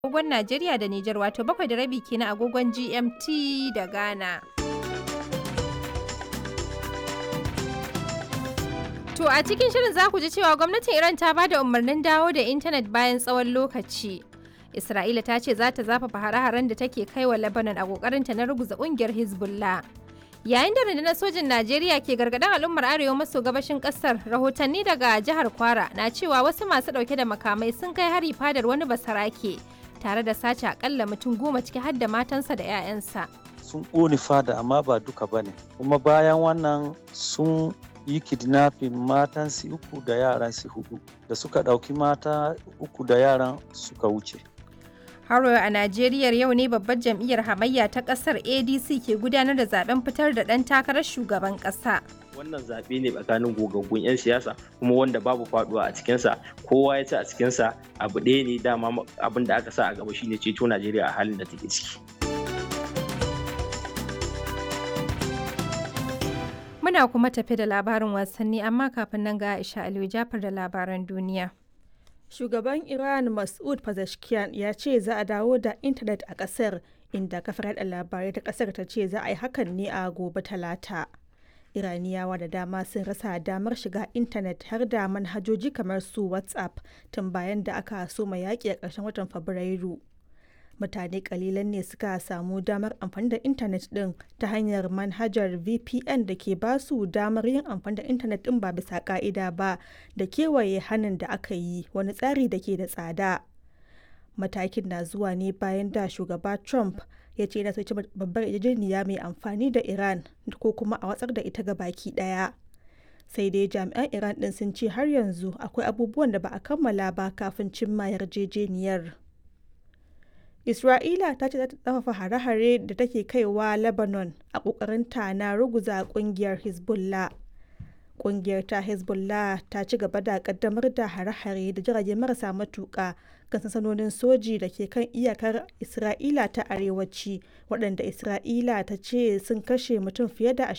agogon Najeriya da Nijar wato bakwai da rabi kenan agogon GMT da Ghana. To a cikin shirin za ku ji cewa gwamnatin Iran ta ba da umarnin dawo da intanet bayan tsawon lokaci. Isra'ila ta ce za ta zafafa hare-haren da take kai wa Lebanon a kokarinta na ruguza kungiyar Hezbollah. Yayin da rundunar sojin Najeriya ke gargaɗin al'ummar arewa maso gabashin ƙasar, rahotanni daga jihar Kwara na cewa wasu masu ɗauke da makamai sun kai hari fadar wani basarake tare da sace akalla mutum goma ciki har da matansa da 'ya'yansa. Sun ƙone fada amma ba duka ba ne, kuma bayan wannan sun yi kidnapping matan su uku da yaran su hudu da suka ɗauki mata uku da yaran suka wuce. Haro a Najeriya yau ne babbar jam'iyyar hamayya ta kasar ADC ke gudanar da zaben fitar da ɗan takarar shugaban ƙasa. Wannan zaɓe ne tsakanin gogaggun 'yan siyasa kuma wanda babu faɗuwa a cikinsa kowa ya ci a cikinsa abu ɗaya ne dama abin da aka sa a gaba shine ceto Najeriya a halin da take ciki. Muna kuma tafi da labarin wasanni amma kafin nan ga Aisha Aliyu Jafar da labaran duniya. Shugaban Iran Mas'ud Pezeshkian ya ce za a dawo da intanet a ƙasar inda kafar yada labarai ta ƙasar ta ce za a yi hakan ne a gobe talata. Iraniyawa da dama sun rasa damar shiga intanet har da manhajoji kamar su WhatsApp tun bayan da aka soma yaƙi a ƙarshen watan Fabrairu. Mutane kalilan ne suka samu damar amfani da intanet ɗin ta hanyar manhajar VPN da ke ba su damar yin amfani da intanet ɗin ba bisa ƙa'ida ba da kewaye hannun da aka yi wani tsari da ke da tsada. Matakin na zuwa ne bayan da shugaba Trump ya ce yana soci babbar yarjejeniya mai amfani da Iran ko kuma a watsar da ita ga baki ɗaya. Sai dai jami'an Iran ɗin sun ce har yanzu akwai abubuwan da ba a kammala ba kafin cimma yarjejeniyar. Isra'ila ta ce za ta tsafafa hare-hare da take kaiwa Lebanon a ƙoƙarinta na ruguza ƙungiyar Hezbollah. Ƙungiyar ta Hezbollah ta ci gaba da ƙaddamar da hare-hare da jirage marasa matuƙa kan sansanonin soji da ke kan iyakar Isra'ila ta arewaci waɗanda Isra'ila ta ce sun kashe mutum fiye da